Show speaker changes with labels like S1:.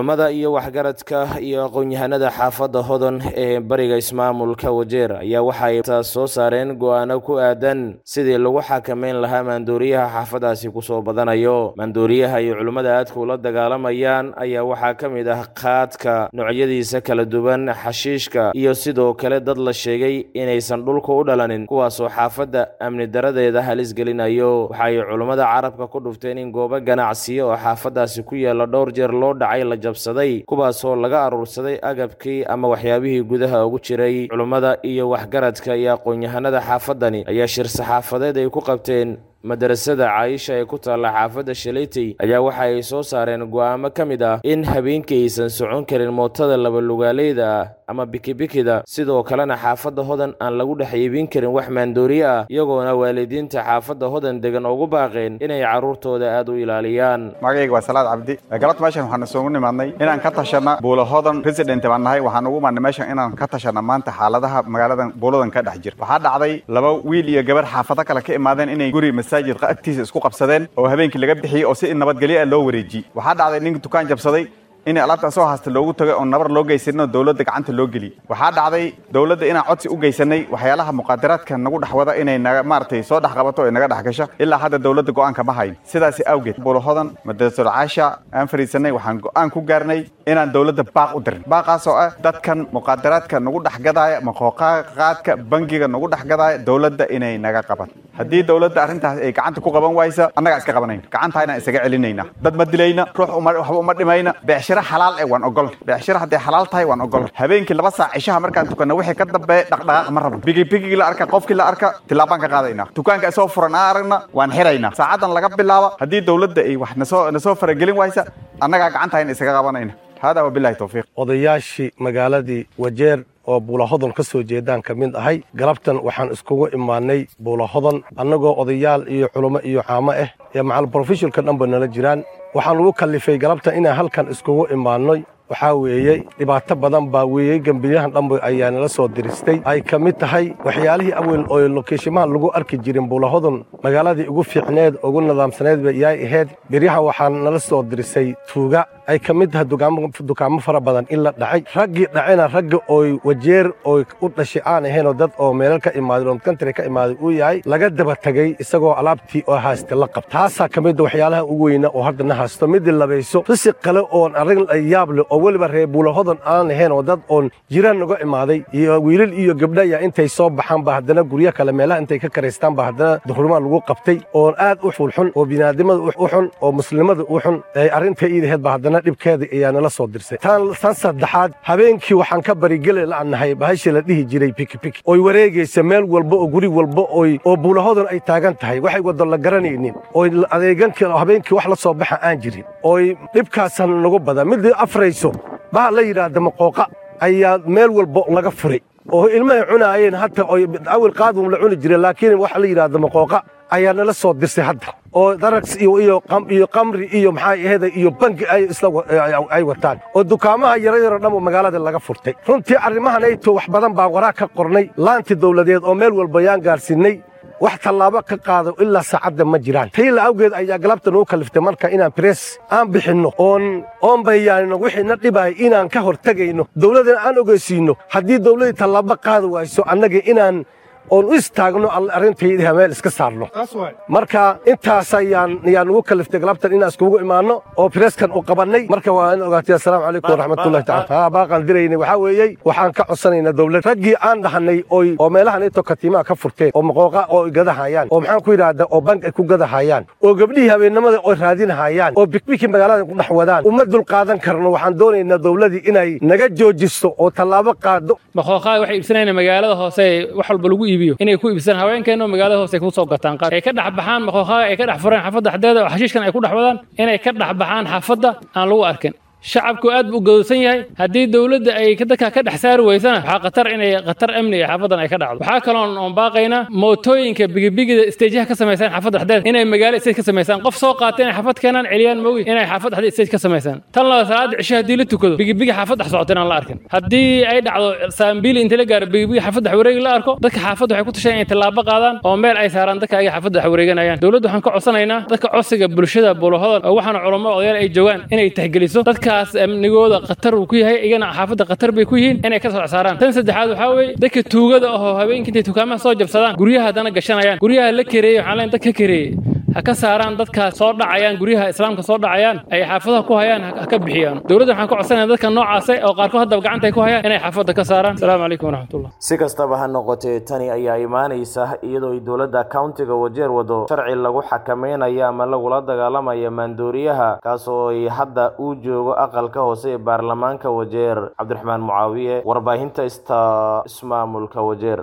S1: culummada iyo waxgaradka iyo aqoon-yahanada xaafadda hodon ee bariga ismaamulka wajeer ayaa waxay soo saareen go-aano ku aadan sidii lagu xakameyn lahaa maandooriyaha xaafadaasi kusoo badanayo maandooriyaha iyo culimmada aadka ula dagaalamayaan ayaa waxaa ka mid ah qaadka noocyadiisa kala duwan xashiishka iyo sidoo kale dad la sheegay inaysan dhulka u dhalanin kuwaasoo xaafadda amni daradeeda halis gelinayo waxaay culummada carabka ku dhufteen in goobo ganacsiyo oo xaafadaasi ku yaala dhowr jeer loo dhacay la jabsaday kuwaasoo laga aruursaday agabkii ama waxyaabihii gudaha ugu jiray culummada iyo waxgaradka iyo aqoon-yahanada xaafadani ayaa shir saxaafadeed ay ku qabteen madarasada caayisha ee ku taalla xaafadda shalaytey ayaa waxa ay soo saareen go'aamo ka mid ah in habeenkii aysan socon karin mootada labalugaaleyda ah ama bikibikida sidoo kalena xaafadda hodan aan lagu dhex iibin karin wax maandooriye ah iyagoona waalidiinta xaafadda hodan degan ugu baaqeen inay carruurtooda aad u ilaaliyaan
S2: magacayga waa salaad cabdi galabta meeshan waxaan isugu nimaadnay inaan ka tashanna buulo hodan resident baan nahay waxaan ugu imaadnay meeshan inaan ka tashanna maanta xaaladaha magaaladan buuladan ka dhex jira waxaa dhacday laba wiil iyo gabar xaafado kale ka imaadeen inay guri masaajid agtiisa isku qabsadeen oo habeenkii laga bixiyey oo si nabadgelyo ah loo wareejiyey waxaa dhacday ninka dukaan jabsaday in alaabta asoo haasta loogu tagay oo nabar loo geysanoo dowladda gacanta loo geliyey waxaa dhacday dowladda inaan codsi u geysanay waxyaalaha muqaadaraadka nagu dhex wada inay naga maaragtay soo dhex qabato ee naga dhex gasho ilaa hadda dowladda go'aanka ma hayn sidaasi awgeed buulahodan madrasatul caasha aan fariisanay waxaan go'aan ku gaarnay inaan dowladda baaq u dirin baaqaas oo ah dadkan muqaadaraadka nagu dhex gadaaya maqooqaadka bangiga nagu dhex gadaaya dowladda inay naga qaban haddii dowladda arrintaas ay gacanta ku qaban waysa annagaa iska qabanayna gacantaayna isaga celinayna dad ma dilayna ruux waxba uma dhimayna beecshira xalaal eh waan ogol beecshira hadday xalaal tahay waan ogol habeenkii laba saac cishaha markaan tukanna wixii ka dambeeya dhaqdhaqaaq ma rabno bigibigigii la arka qofkii la arka tilaabaan ka qaadaynaa dukaanka isoo furan aan aragna waan xiraynaa saacadan laga bilaabo haddii dowladda ay wax nasoo nasoo faragelin waysa annagaa gacantahayna isaga qabanayna hada wabilahi towfiiq
S3: odayaashii magaaladii wajeer oo buulahodon ka soo jeedaan ka mid ahay galabtan waxaan iskugu imaanay buulahodon annagoo odayaal iyo culummo iyo caamo ah ee macal brofesholka dhanba nala jiraan waxaan ugu kallifay galabtan inaan halkan iskugu imaannoy waxaa weeyey dhibaato badan baa weeyey gembiyahan dhanba ayaa nala soo diristay ay ka mid tahay waxyaalihii awel oo lokeeshimaha lagu arki jirin buulahodon magaaladii ugu fiicneed ugu nidaamsaneedba yaay ahayd biryaha waxaa nala soo dirisay tuuga ay ka mid tahay dukaamo fara badan in la dhacay raggii dhacena ragga ooy wajeer ooy u dhashay aan ahaynoo dad oo meelal ka imaaday oo kantri ka imaaday uu yahay laga daba tegey isagoo alaabtii oo haysta la qab taasaa ka midda waxyaalaha ugu weyna oo haddana haysto midii labayso risiq kale oon arrin yaab leh oo weliba reer buulahodan aan ahayn oo dad oon jiraan uga imaaday iyo wiilal iyo gabdhaya intay soo baxaan ba haddana guryo kale meelaha intay ka karaystaan ba haddana duhurmaa lagu qabtay oon aad u fulxun oo binaadimada u xun oo muslimada u xun arrinta iidaheed ba haddana dhibkeeda ayaa nala soo dirsay tan tan saddexaad habeenkii waxaan ka barigeli la'nahay bahashii la dhihi jiray pikipiki oy wareegaysa meel walba oo guri walba oy oo buulahodan ay taagan tahay waxay wado la garanaynin oy adeegankii habeenkii wax la soo baxa aan jirin oy dhibkaasan nagu badan midii afrayso baha la yidhaahda maqooqa ayaa meel walba laga furay oo ilmahay cunaayeen hata awil qaadum la cuni jiray laakiin waxa la yidhaahda maqooqa ayaa nala soo dirsay hadda oo darags iyo iyo iyo qamri iyo maxaa ahayda iyo bangi ay isla ay wataan oo dukaamaha yaro yaro dhan magaalada laga furtay runtii arrimahan ayto wax badan baa waraa ka qornay laanti dawladeed oo meel walba yaan gaarsiinay wax tallaabo ka qaado ilaa saacadda ma jiraan tayla awgeed ayaa galabta noo kaliftay marka inaan bress aan bixinno oon oon bayaanino wixii na dhibaya inaan ka hortegayno dawladana aan ogeysiinno haddii dawladdii tallaabo qaadi wayso annaga inaan oon u istaagno arrintaydiha meel iska saarno marka intaas ayaan yaan ugu kaliftay galabtan inaan iskugu imaanno oo preskan u qabannay marka waa in ogaatay assalaamu calaykum waraxmatullahi tacala baaqaan diraynay waxaa weeyey waxaan ka codsanaynaa dawlad raggii aan dhahanay oy oo meelahan intoo katiimaha ka furteen oo maqooqa oo gadahayaan oo maxaan ku yidhaahda oo bank ay ku gadahayaan oo gabdhihii habeennimada oo raadinahayaan oo bikbiki magaalada ku dhex wadaan uma dulqaadan karno waxaan doonaynaa dawladii inay naga joojiso oo tallaabo qaado
S4: maqooqaa waxay iibsanayaan magaalada hoose wax walba lagu iibiyo inay ku iibsadaan haweenkeena oo magaalada hoose ku soo gataan qaar ay ka dhex baxaan maqooqaaga ay ka dhex fureen xaafadda dhexdeeda oo xashiishkan ay ku dhex wadaan inay ka dhex baxaan xaafadda aan lagu arkin shacabku aad buu gadowsan yahay haddii dowladda ay dadka ka dhex saari weysana waxaa khatar inay khatar amni ee xaafadan ay ka dhacdo waxaa kaloon oon baaqaynaa mootooyinka bigibigida isteejaha ka samaysaan xaafadda dhexdeeda inay magaalo stage ka samaysaan qof soo qaata inay xaafad keenaan celiyaan moogi inay xaafad dhexdeeda stage ka samaysaan tan laba salaada cisho haddii la tukado bigibigi xaafad dhex socota inaan la arkin haddii ay dhacdo saambiili inta la gaaro bigibigi xaafad dhex wareegi la arko dadka xaafadda waxay ku tashaan inay tallaabo qaadaan oo meel ay saaraan dadka ay xaafadda dhex wareeganayaan dowladda waxaan ka codsanaynaa dadka codsiga bulshada buulahodan oo waxaana culamo odayaal ay joogaan inay tixgeliso dadka dadkaas amnigooda khatar uu ku yahay iyagana xaafadda khatar bay ku yihiin inay ka soo saaraan tan saddexaad waxaa weeye dadka tuugada ahoo habeenkii intay dukaamaha soo jabsadaan guryaha haddana gashanayaan guryaha la kereeyey waxaan leen dad ka kereeyey ha ka saaraan dadkaas soo dhacayaan guryaha islaamka soo dhacayaan ay xaafadaha ku hayaan ha ka bixiyaan dowladda waxaan ka codsanaya dadka noocaasa oo qaarkood haddaba gacanta ay ku hayaan inay xaafadda ka saaraan asalaamu calaykum waraxmatullah
S1: si kastaba ha noqotee tani ayaa imaanaysa iyadoo ay dowladda countiga wajeer wado sharci lagu xakamaynayo ama lagula dagaalamayo maandooriyaha kaasoo ay hadda uu joogo aqalka hoose ee baarlamaanka wajeer cabdiraxmaan mucaawiye warbaahinta ista ismaamulka wajeer